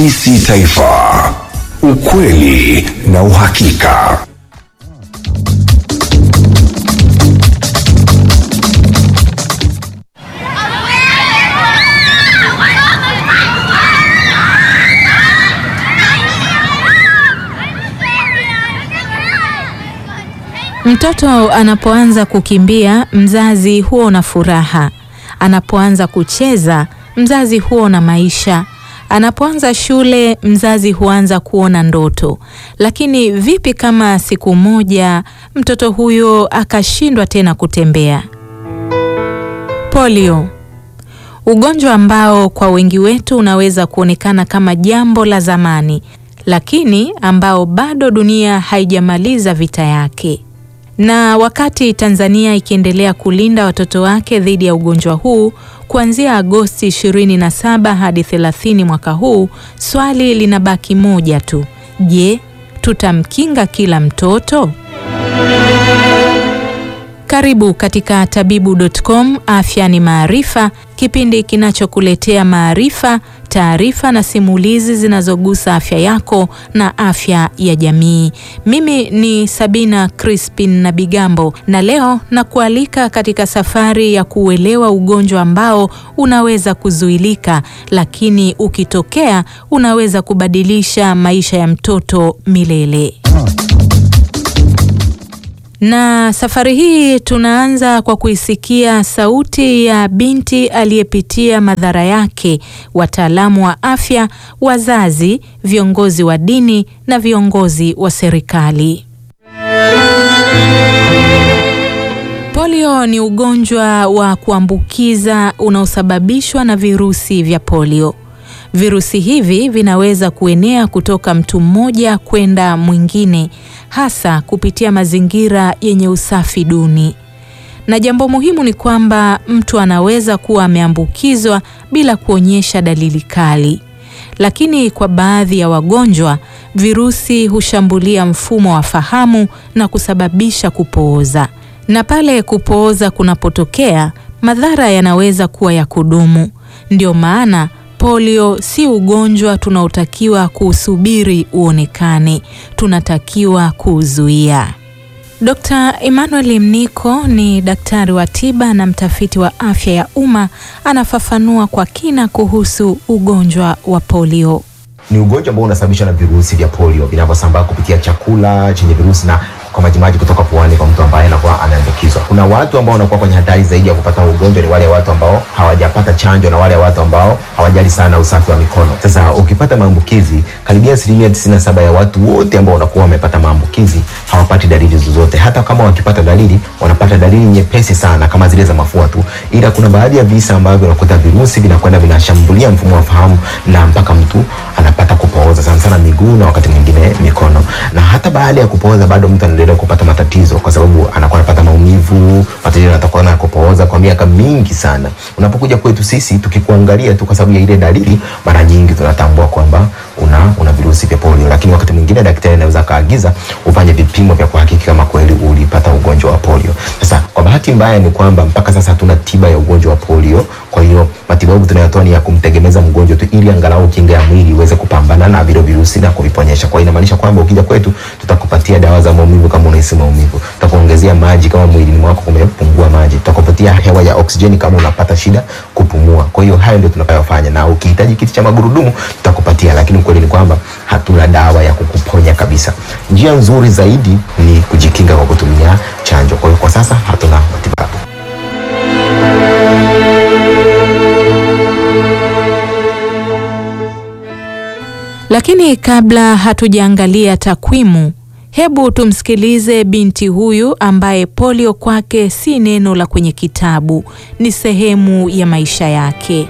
Isi Taifa, ukweli na uhakika. Mtoto anapoanza kukimbia, mzazi huwa na furaha. Anapoanza kucheza, mzazi huwa na maisha. Anapoanza shule, mzazi huanza kuona ndoto. Lakini vipi kama siku moja mtoto huyo akashindwa tena kutembea? Polio, ugonjwa ambao kwa wengi wetu unaweza kuonekana kama jambo la zamani, lakini ambao bado dunia haijamaliza vita yake. Na wakati Tanzania ikiendelea kulinda watoto wake dhidi ya ugonjwa huu kuanzia Agosti 27 hadi 30 mwaka huu, swali linabaki moja tu. Je, tutamkinga kila mtoto? Karibu katika tabibu.com, afya ni maarifa, kipindi kinachokuletea maarifa, taarifa na simulizi zinazogusa afya yako na afya ya jamii. Mimi ni Sabina Crispin na Bigambo, na leo nakualika katika safari ya kuuelewa ugonjwa ambao unaweza kuzuilika, lakini ukitokea unaweza kubadilisha maisha ya mtoto milele. Na safari hii tunaanza kwa kuisikia sauti ya binti aliyepitia madhara yake, wataalamu wa afya, wazazi, viongozi wa dini na viongozi wa serikali. Polio ni ugonjwa wa kuambukiza unaosababishwa na virusi vya polio. Virusi hivi vinaweza kuenea kutoka mtu mmoja kwenda mwingine, hasa kupitia mazingira yenye usafi duni. Na jambo muhimu ni kwamba mtu anaweza kuwa ameambukizwa bila kuonyesha dalili kali. Lakini kwa baadhi ya wagonjwa, virusi hushambulia mfumo wa fahamu na kusababisha kupooza. Na pale kupooza kunapotokea, madhara yanaweza kuwa ya kudumu. Ndio maana polio si ugonjwa tunaotakiwa kuusubiri uonekane, tunatakiwa kuuzuia. Dr. Emmanuel Mniko ni daktari wa tiba na mtafiti wa afya ya umma, anafafanua kwa kina kuhusu ugonjwa wa polio. Ni ugonjwa ambao unasababishwa na virusi vya polio vinavyosambaa kupitia chakula chenye virusi na kwa majimaji kutoka puani kwa mtu ambaye anakuwa ameambukizwa. Kuna watu ambao wanakuwa kwenye hatari zaidi ya kupata ugonjwa, ni wale watu ambao hawajapata chanjo na wale watu ambao hawajali sana usafi wa mikono. Sasa ukipata maambukizi, karibia asilimia tisini na saba ya watu wote ambao wanakuwa wamepata maambukizi hawapati dalili zozote. Hata kama wakipata dalili, wanapata dalili nyepesi sana kama zile za mafua tu, ila kuna baadhi ya visa ambavyo unakuta virusi vinakwenda vinashambulia mfumo wa fahamu na mpaka mtu anapata kupooza sana sana miguu na wakati mwingine mikono, na hata baada ya kupooza bado mtu anaendelea kupata matatizo kwa sababu anakuwa anapata maumivu, matatizo yanatakuwa na kupooza kwa miaka mingi sana. Unapokuja kwetu sisi tukikuangalia tu kwa sababu ya ile dalili, mara nyingi tunatambua kwamba una una virusi vya polio, lakini wakati mwingine daktari anaweza kaagiza ufanye vipimo vya kuhakiki kama kweli ulipata ugonjwa wa polio. Sasa kwa bahati mbaya ni kwamba mpaka sasa hatuna tiba ya ugonjwa wa polio, kwa hiyo matibabu tunayotoa ni ya kumtegemeza mgonjwa tu ili angalau kinga ya mwili iweze kupambana na vile virusi na kuviponyesha. Kwa hiyo inamaanisha kwamba ukija kwetu tutakupatia dawa za maumivu kama unahisi maumivu, tutakuongezea maji kama mwilini mwako kumepungua maji, tutakupatia hewa ya oksijeni kama unapata shida kupumua. Kwa hiyo hayo ndio tunayofanya, na ukihitaji kiti cha magurudumu tutakupatia, lakini ukweli ni kwamba hatuna dawa ya kukuponya kabisa. Njia nzuri zaidi ni kujikinga kwa kutumia chanjo. Kwa hiyo kwa sasa hatuna matibabu. Lakini kabla hatujaangalia takwimu, hebu tumsikilize binti huyu ambaye polio kwake si neno la kwenye kitabu, ni sehemu ya maisha yake.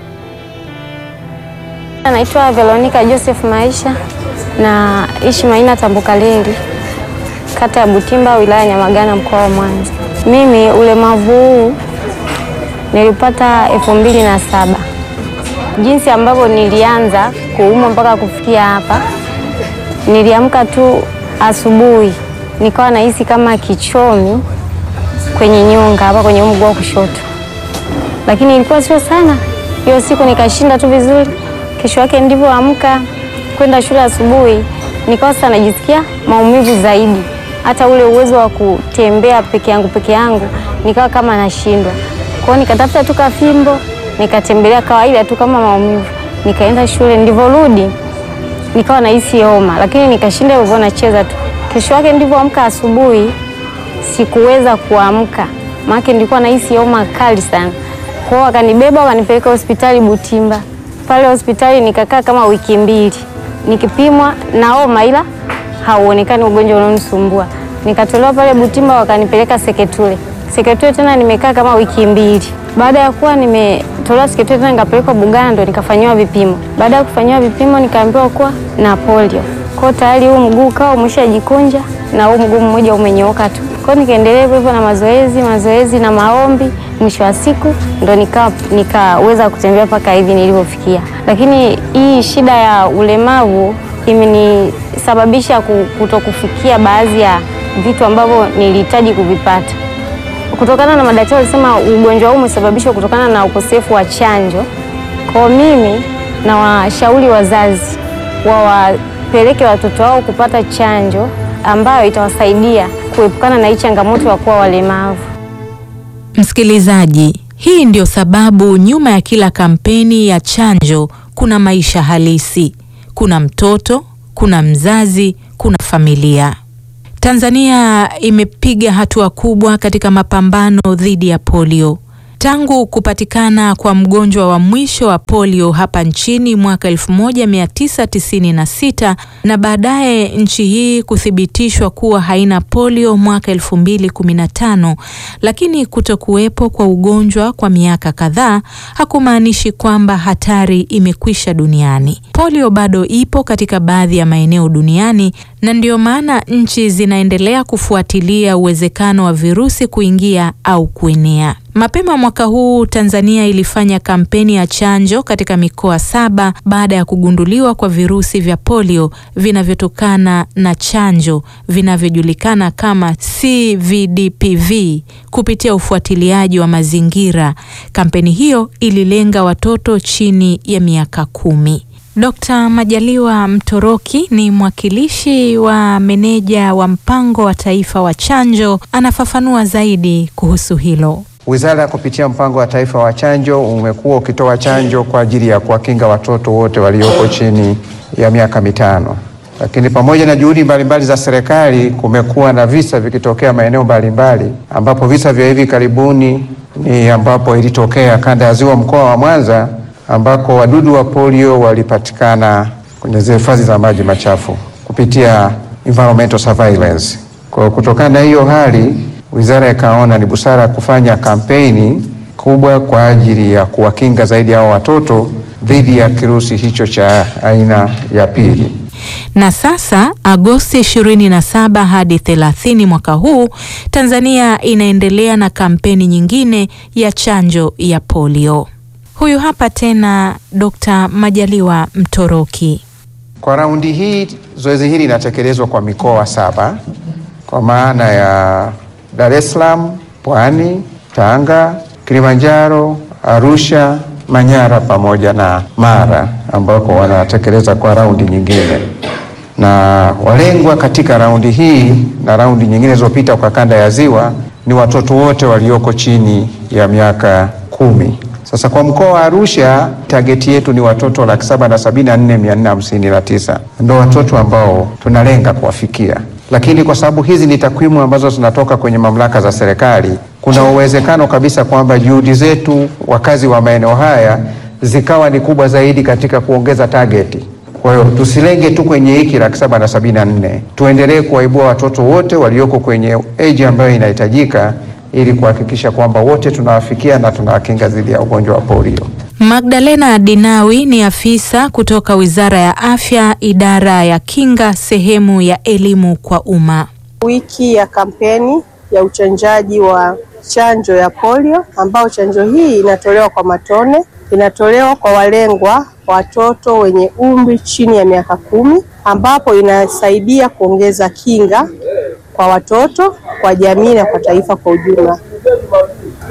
Naitwa Veronica Joseph Maisha na ishi Maina Tambukaleli, kata ya Butimba, wilaya ya Nyamagana, mkoa wa Mwanza. Mimi ulemavu huu nilipata elfu mbili na saba. Jinsi ambavyo nilianza kuumwa mpaka kufikia hapa, niliamka tu asubuhi nikawa nahisi kama kichomi kwenye nyonga hapa kwenye mguu wa kushoto, lakini ilikuwa sio sana. Hiyo siku nikashinda tu vizuri. Kesho yake ndivyoamka kwenda shule asubuhi, nikawa sasa najisikia maumivu zaidi, hata ule uwezo wa kutembea peke yangu peke yangu nikawa kama nashindwa. Kwa hiyo nikatafuta tu kafimbo nikatembelea kawaida tu kama maumivu, nikaenda shule. Ndivyorudi nikawa nahisi homa, lakini nikashinda hivyo, nacheza tu. Kesho yake ndivyoamka asubuhi sikuweza kuamka, maana nilikuwa nahisi homa kali sana. Kwa hiyo wakanibeba wakanipeleka hospitali Butimba. Pale hospitali nikakaa kama wiki mbili nikipimwa na homa, ila hauonekani ugonjwa unaonisumbua. Nikatolewa pale Butimba wakanipeleka Seketule. Seketule tena nimekaa kama wiki mbili. Baada ya kuwa nimetolewa Seketule tena nikapelekwa Bugando ndo nikafanyiwa vipimo. Baada ya kufanyiwa vipimo nikaambiwa kuwa na polio. Kwa hiyo tayari huu mguu ukawa umeshajikunja na huu mguu mmoja umenyooka tu. Kwa hiyo nikaendelea hivyo hivyo na mazoezi, mazoezi na maombi. Mwisho wa siku ndo nika nikaweza kutembea mpaka hivi nilivyofikia. Lakini hii shida ya ulemavu imenisababisha kutokufikia baadhi ya vitu ambavyo nilihitaji kuvipata kutokana na madaktari walisema ugonjwa huu umesababishwa kutokana na ukosefu wa chanjo. Kwa mimi na washauri wazazi wawapeleke watoto wao kupata chanjo ambayo itawasaidia kuepukana na hii changamoto ya kuwa walemavu. Msikilizaji, hii ndio sababu nyuma ya kila kampeni ya chanjo kuna maisha halisi, kuna mtoto, kuna mzazi, kuna familia. Tanzania imepiga hatua kubwa katika mapambano dhidi ya polio. Tangu kupatikana kwa mgonjwa wa mwisho wa polio hapa nchini mwaka 1996 na baadaye nchi hii kuthibitishwa kuwa haina polio mwaka 2015, lakini kutokuwepo kwa ugonjwa kwa miaka kadhaa hakumaanishi kwamba hatari imekwisha duniani. Polio bado ipo katika baadhi ya maeneo duniani na ndio maana nchi zinaendelea kufuatilia uwezekano wa virusi kuingia au kuenea. Mapema mwaka huu Tanzania ilifanya kampeni ya chanjo katika mikoa saba baada ya kugunduliwa kwa virusi vya polio vinavyotokana na chanjo vinavyojulikana kama CVDPV kupitia ufuatiliaji wa mazingira. Kampeni hiyo ililenga watoto chini ya miaka kumi. Dkt. Majaliwa Mtoroki ni mwakilishi wa meneja wa mpango wa taifa wa chanjo, anafafanua zaidi kuhusu hilo. Wizara kupitia mpango wa taifa wa chanjo umekuwa ukitoa chanjo kwa ajili ya kuwakinga watoto wote walioko chini ya miaka mitano. Lakini pamoja na juhudi mbalimbali za serikali, kumekuwa na visa vikitokea maeneo mbalimbali, ambapo visa vya hivi karibuni ni ambapo ilitokea kanda ya Ziwa, mkoa wa Mwanza, ambako wadudu wa polio walipatikana kwenye zile hifadhi za maji machafu kupitia environmental surveillance. Kwa kutokana na hiyo hali wizara ikaona ni busara kufanya kampeni kubwa kwa ajili ya kuwakinga zaidi hao watoto dhidi ya kirusi hicho cha aina ya pili. Na sasa Agosti 27 hadi 30 mwaka huu, Tanzania inaendelea na kampeni nyingine ya chanjo ya polio. Huyu hapa tena Dr. Majaliwa Mtoroki. Kwa raundi hii zoezi hili linatekelezwa kwa mikoa saba kwa maana ya Dar es Salaam, Pwani, Tanga, Kilimanjaro, Arusha, Manyara pamoja na Mara ambako wanatekeleza kwa raundi nyingine. Na walengwa katika raundi hii na raundi nyingine zilizopita kwa kanda ya Ziwa ni watoto wote walioko chini ya miaka kumi. Sasa kwa mkoa wa Arusha tageti yetu ni watoto laki saba na sabini na nne mia nne hamsini na tisa ndo watoto ambao tunalenga kuwafikia lakini kwa sababu hizi ni takwimu ambazo zinatoka kwenye mamlaka za serikali, kuna uwezekano kabisa kwamba juhudi zetu wakazi wa maeneo haya zikawa ni kubwa zaidi katika kuongeza tageti. Kwa hiyo tusilenge tu kwenye hiki laki saba na sabini na nne, tuendelee kuwaibua watoto wote walioko kwenye eji ambayo inahitajika ili kuhakikisha kwamba wote tunawafikia na tunawakinga dhidi ya ugonjwa wa polio. Magdalena Dinawi ni afisa kutoka Wizara ya Afya, idara ya kinga, sehemu ya elimu kwa umma. Wiki ya kampeni ya uchanjaji wa chanjo ya polio, ambao chanjo hii inatolewa kwa matone, inatolewa kwa walengwa watoto wenye umri chini ya miaka kumi, ambapo inasaidia kuongeza kinga kwa watoto, kwa jamii na kwa taifa kwa ujumla.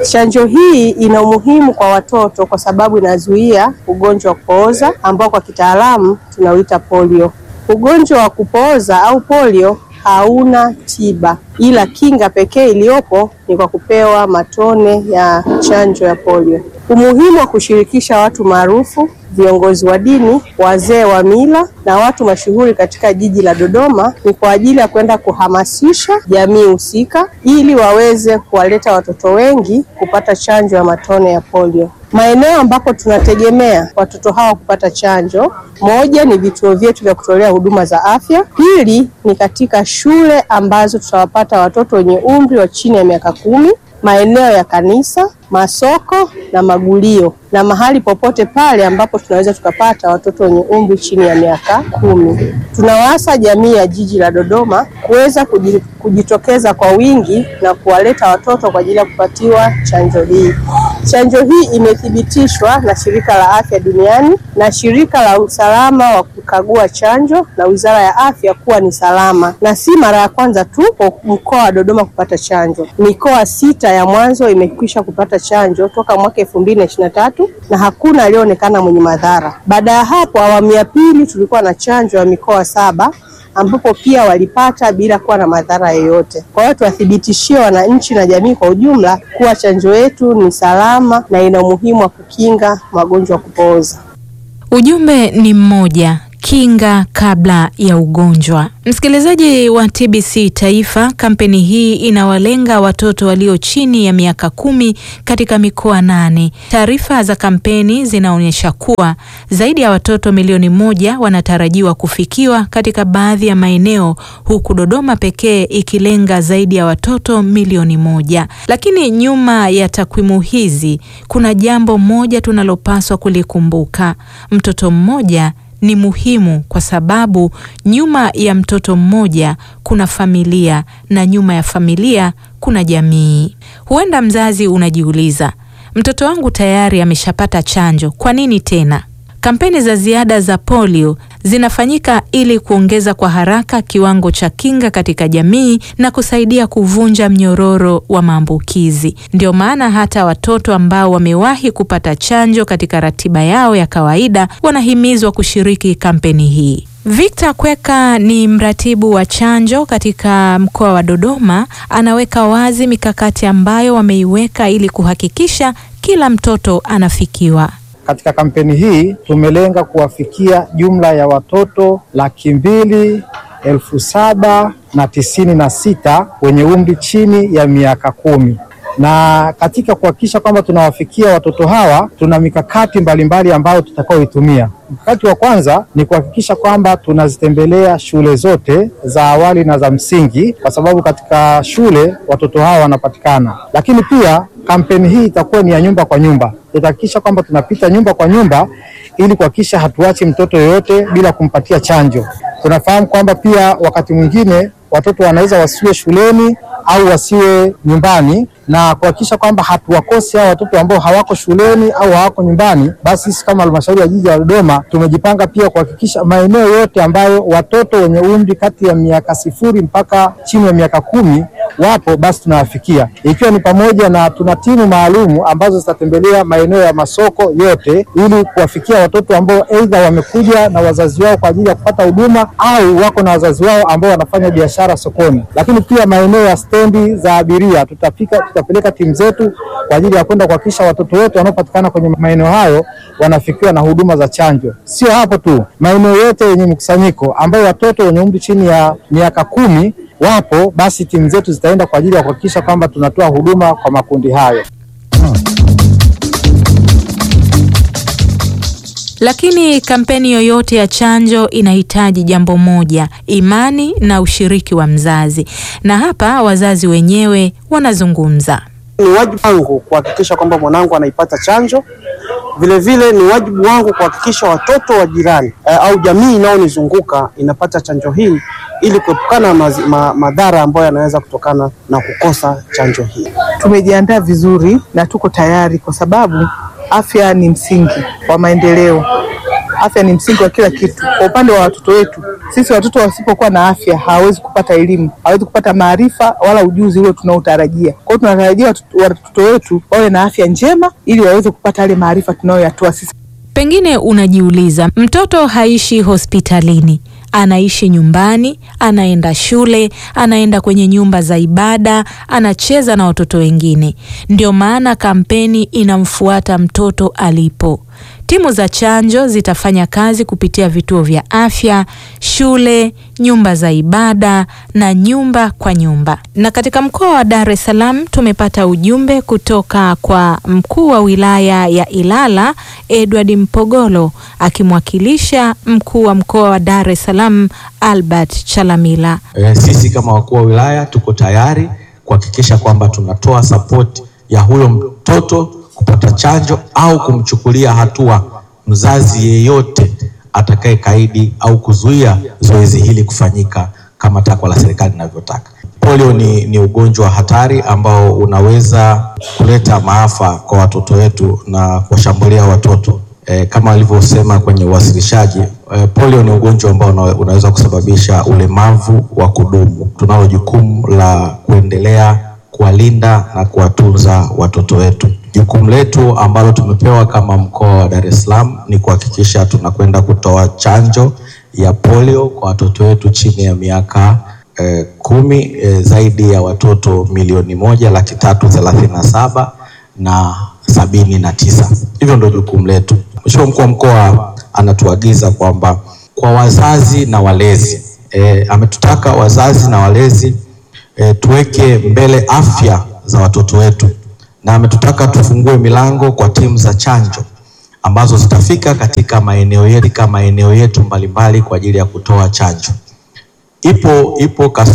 Chanjo hii ina umuhimu kwa watoto kwa sababu inazuia ugonjwa wa kupooza ambao kwa kitaalamu tunauita polio. Ugonjwa wa kupooza au polio hauna tiba, ila kinga pekee iliyopo ni kwa kupewa matone ya chanjo ya polio. Umuhimu wa kushirikisha watu maarufu, viongozi wa dini, wazee wa mila na watu mashuhuri katika jiji la Dodoma ni kwa ajili ya kwenda kuhamasisha jamii husika ili waweze kuwaleta watoto wengi kupata chanjo ya matone ya polio. Maeneo ambapo tunategemea watoto hawa kupata chanjo, moja ni vituo vyetu vya kutolea huduma za afya, pili ni katika shule ambazo tutawapata watoto wenye umri wa chini ya miaka kumi, maeneo ya kanisa, masoko na magulio na mahali popote pale ambapo tunaweza tukapata watoto wenye umri chini ya miaka kumi. Tunawaasa jamii ya jiji la Dodoma kuweza kuji- kujitokeza kwa wingi na kuwaleta watoto kwa ajili ya kupatiwa chanjo hii. Chanjo hii imethibitishwa na Shirika la Afya Duniani na Shirika la Usalama wa kukagua chanjo na Wizara ya Afya kuwa ni salama, na si mara ya kwanza tu kwa mkoa wa Dodoma kupata chanjo. Mikoa sita ya mwanzo imekwisha kupata chanjo toka mwaka elfu mbili na ishirini na tatu na hakuna aliyeonekana mwenye madhara. Baada ya hapo, awamu ya pili tulikuwa na chanjo ya mikoa saba ambapo pia walipata bila kuwa na madhara yoyote. Kwa hiyo tuwathibitishie wananchi na jamii kwa ujumla kuwa chanjo yetu ni salama na ina umuhimu wa kukinga magonjwa ya kupooza. Ujumbe ni mmoja, kinga kabla ya ugonjwa. Msikilizaji wa TBC Taifa, kampeni hii inawalenga watoto walio chini ya miaka kumi katika mikoa nane. Taarifa za kampeni zinaonyesha kuwa zaidi ya watoto milioni moja wanatarajiwa kufikiwa katika baadhi ya maeneo, huku Dodoma pekee ikilenga zaidi ya watoto milioni moja. Lakini nyuma ya takwimu hizi kuna jambo moja tunalopaswa kulikumbuka: mtoto mmoja ni muhimu kwa sababu nyuma ya mtoto mmoja kuna familia na nyuma ya familia kuna jamii. Huenda mzazi unajiuliza, mtoto wangu tayari ameshapata chanjo, kwa nini tena? Kampeni za ziada za polio zinafanyika ili kuongeza kwa haraka kiwango cha kinga katika jamii na kusaidia kuvunja mnyororo wa maambukizi. Ndio maana hata watoto ambao wamewahi kupata chanjo katika ratiba yao ya kawaida wanahimizwa kushiriki kampeni hii. Victor Kweka ni mratibu wa chanjo katika mkoa wa Dodoma, anaweka wazi mikakati ambayo wameiweka ili kuhakikisha kila mtoto anafikiwa. Katika kampeni hii tumelenga kuwafikia jumla ya watoto laki mbili elfu saba na tisini na sita wenye umri chini ya miaka kumi na katika kuhakikisha kwamba tunawafikia watoto hawa tuna mikakati mbalimbali ambayo tutakaoitumia. Mkakati wa kwanza ni kuhakikisha kwamba tunazitembelea shule zote za awali na za msingi, kwa sababu katika shule watoto hawa wanapatikana. Lakini pia kampeni hii itakuwa ni ya nyumba kwa nyumba, tutahakikisha kwamba tunapita nyumba kwa nyumba ili kuhakikisha hatuachi mtoto yoyote bila kumpatia chanjo. Tunafahamu kwamba pia wakati mwingine watoto wanaweza wasiwe shuleni au wasiwe nyumbani na kuhakikisha kwamba hatuwakosi hao watoto ambao hawako shuleni au hawako nyumbani. Basi sisi kama halmashauri ya jiji la Dodoma tumejipanga pia kuhakikisha maeneo yote ambayo watoto wenye umri kati ya miaka sifuri mpaka chini ya miaka kumi wapo, basi tunawafikia, ikiwa ni pamoja na tuna timu maalumu ambazo zitatembelea maeneo ya masoko yote ili kuwafikia watoto ambao aidha wamekuja na wazazi wao kwa ajili ya kupata huduma au wako na wazazi wao ambao wanafanya biashara sokoni. Lakini pia maeneo ya stendi za abiria tutafika, tutapeleka timu zetu kwa ajili ya kwenda kuhakikisha watoto wote wanaopatikana kwenye maeneo hayo wanafikiwa na huduma za chanjo. Sio hapo tu, maeneo yote yenye mkusanyiko ambayo watoto wenye umri chini ya miaka kumi wapo, basi timu zetu zitaenda kwa ajili ya kuhakikisha kwamba tunatoa huduma kwa makundi hayo. Lakini kampeni yoyote ya chanjo inahitaji jambo moja, imani na ushiriki wa mzazi. Na hapa wazazi wenyewe wanazungumza. Ni wajibu wangu kuhakikisha kwamba mwanangu anaipata chanjo. Vilevile ni wajibu wangu kuhakikisha watoto wa jirani eh, au jamii inayonizunguka inapata chanjo hii ili kuepukana na mazi- ma, madhara ambayo yanaweza kutokana na kukosa chanjo hii. Tumejiandaa vizuri na tuko tayari kwa sababu afya ni msingi wa maendeleo. afya ni msingi wa kila kitu. Kwa upande wa watoto wetu, sisi watoto wasipokuwa na afya hawawezi kupata elimu, hawawezi kupata maarifa wala ujuzi ule tunaotarajia. Kwa hiyo tunatarajia watoto watoto wetu wawe na afya njema ili waweze kupata yale maarifa tunayoyatoa sisi. Pengine unajiuliza, mtoto haishi hospitalini, anaishi nyumbani, anaenda shule, anaenda kwenye nyumba za ibada, anacheza na watoto wengine. Ndio maana kampeni inamfuata mtoto alipo. Timu za chanjo zitafanya kazi kupitia vituo vya afya, shule, nyumba za ibada na nyumba kwa nyumba. Na katika mkoa wa Dar es Salaam tumepata ujumbe kutoka kwa mkuu wa wilaya ya Ilala Edward Mpogolo akimwakilisha mkuu wa mkoa wa Dar es Salaam Albert Chalamila. E, sisi kama wakuu wa wilaya tuko tayari kuhakikisha kwamba tunatoa sapoti ya huyo mtoto kupata chanjo au kumchukulia hatua mzazi yeyote atakaye kaidi au kuzuia zoezi hili kufanyika kama takwa la serikali linavyotaka. Polio ni, ni ugonjwa hatari ambao unaweza kuleta maafa kwa watoto wetu na kuwashambulia watoto e, kama alivyosema kwenye uwasilishaji e, polio ni ugonjwa ambao una, unaweza kusababisha ulemavu wa kudumu. Tunalo jukumu la kuendelea kuwalinda na kuwatunza watoto wetu. Jukumu letu ambalo tumepewa kama mkoa wa Dar es Salaam ni kuhakikisha tunakwenda kutoa chanjo ya polio kwa watoto wetu chini ya miaka eh, kumi eh, zaidi ya watoto milioni moja laki tatu thelathini na saba na sabini na tisa. Hivyo ndio jukumu letu. Mheshimiwa mkuu wa mkoa anatuagiza kwamba kwa wazazi na walezi eh, ametutaka wazazi na walezi eh, tuweke mbele afya za watoto wetu na ametutaka tufungue milango kwa timu za chanjo ambazo zitafika katika maeneo yetu, katika maeneo yetu mbalimbali kwa ajili ya kutoa chanjo. Ipo ipo kas